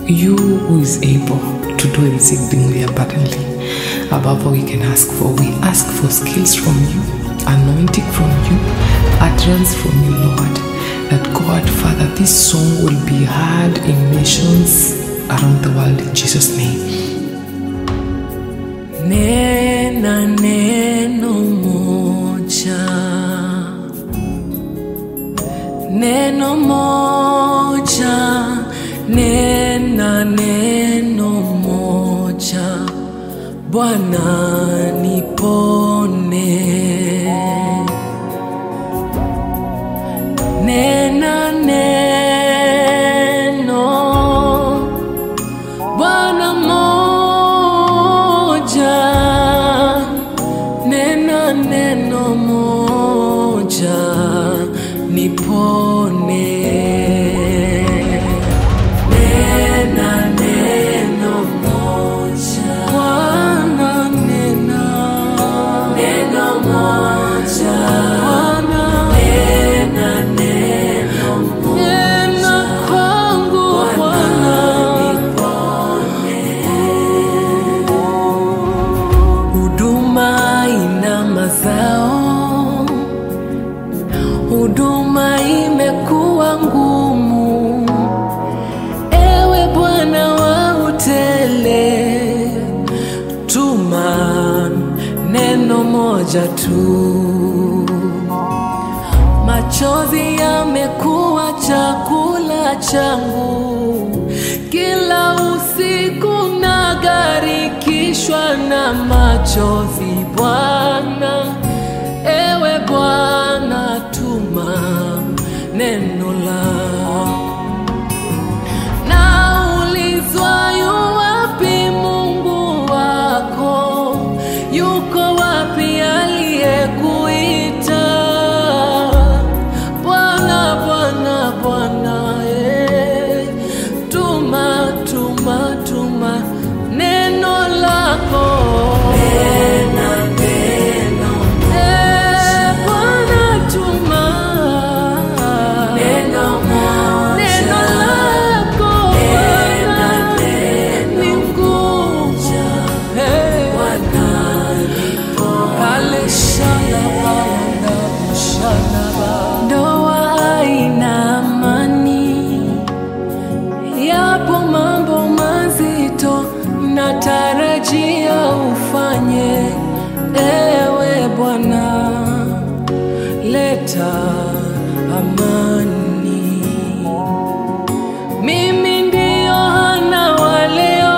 you who is able to do exceedingly abundantly above all we can ask for. We ask for skills from you, anointing from you, utterance from you, Lord. That God, Father, this song will be heard in nations around the world in Jesus' name. Nena neno moja, neno moja, nena neno moja, Bwana nipone. Nena neno Bwana moja, nena neno moja, nipone. Nena neno moja, Bwana nena neno moja, Bwana nena neno moja, nena kwangu Bwana Huduma ina mazao, huduma imekuwa ngumu. Ewe Bwana wa utele, tuma neno moja tu. Machozi yamekuwa chakula changu, kila usiku nagarikishwa na machozi. Bwana, ewe Bwana, tuma neno lako. Naulizwa yu wapi Mungu wako? Yuko wapi aliyekuita? Bwana, Bwana, Bwana, eh, tuma, tuma, tuma neno lako. Eh, Bwana, tuma neno lako Bwana, ni nguvu. Eh, Ale shalaba, ndaba, shalaba. Ndoa haina amani, yapo mambo mazito natarajia ufanye, ewe Bwana, leta amani. Mimi ndio Hana wa leo,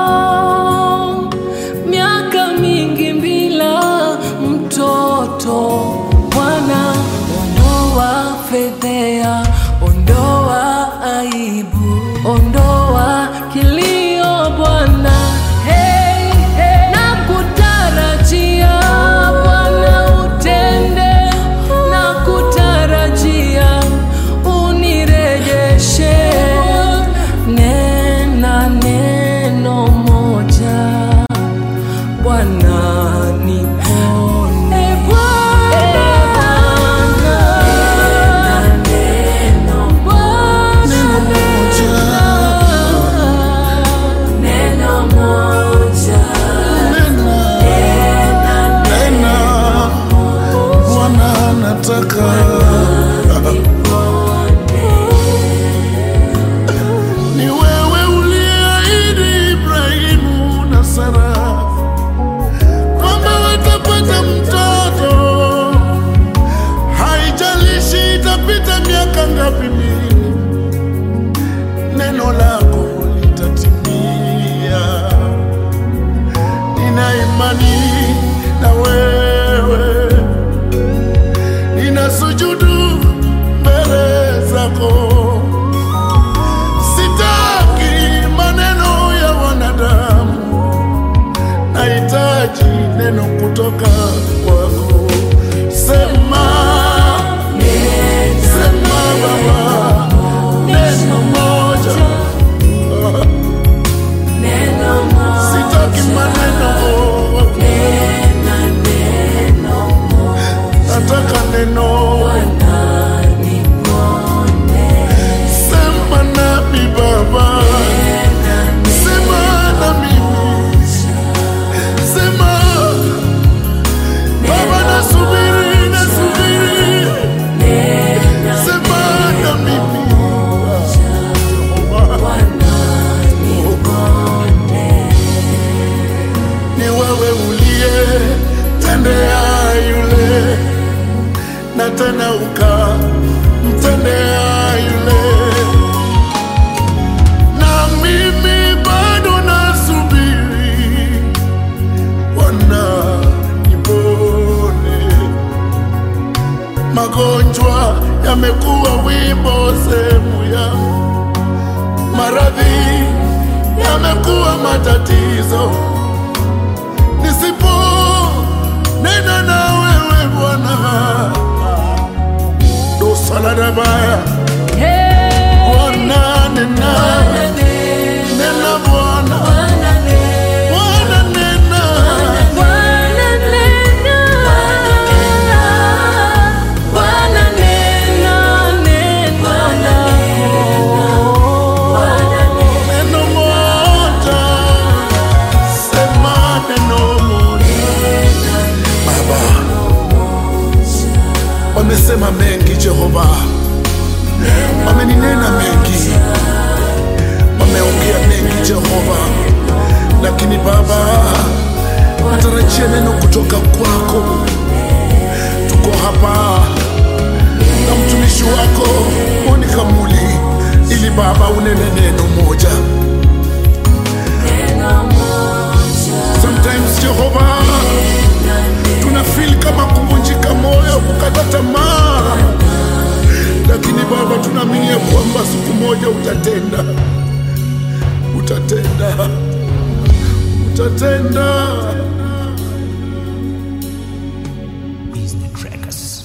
miaka mingi bila mtoto. Bwana, ondoa fedhea, ondoa aibu, ondoa kilio Bwana. Hey, hey. Nakutarajia Bwana utende, nakutarajia unirejeshe. Nena neno moja Bwana nipone. Bwana, neno moja. Nena, Bwana nataka ni wewe uliahidi Ibrahimu na Sara kwamba watapata mtoto, haijalishi itapita miaka ngapi mingi, neno lako litatimia. Nina imani na wewe, nina sujudu mbele zako. Sitaki maneno ya wanadamu, nahitaji neno kutoka kwako. Sema, sema Baba, umemtendea yule, na mimi bado nasubiri Bwana nipone. Magonjwa yamekuwa wimbo sehemu yangu, maradhi yamekuwa matatizo. Nisipo nena na wewe Bwana, dosaladabaya Bwana nena, nena Bwana, Bwana nena, neno moja, sema neno moja. Baba, wamesema mengi Jehova, wameninena mengi, wameongea mengi Jehova, lakini Baba, natarajia neno kutoka kwako. Tuko hapa na mtumishi wako Monica Muli, ili Baba unene neno moja. Sometimes Jehova, tuna feel kama kuvunjika moyo, kukata tamaa, lakini Baba tunaamini ya kwamba siku moja utatenda, utatenda, utatenda. Is the trackers.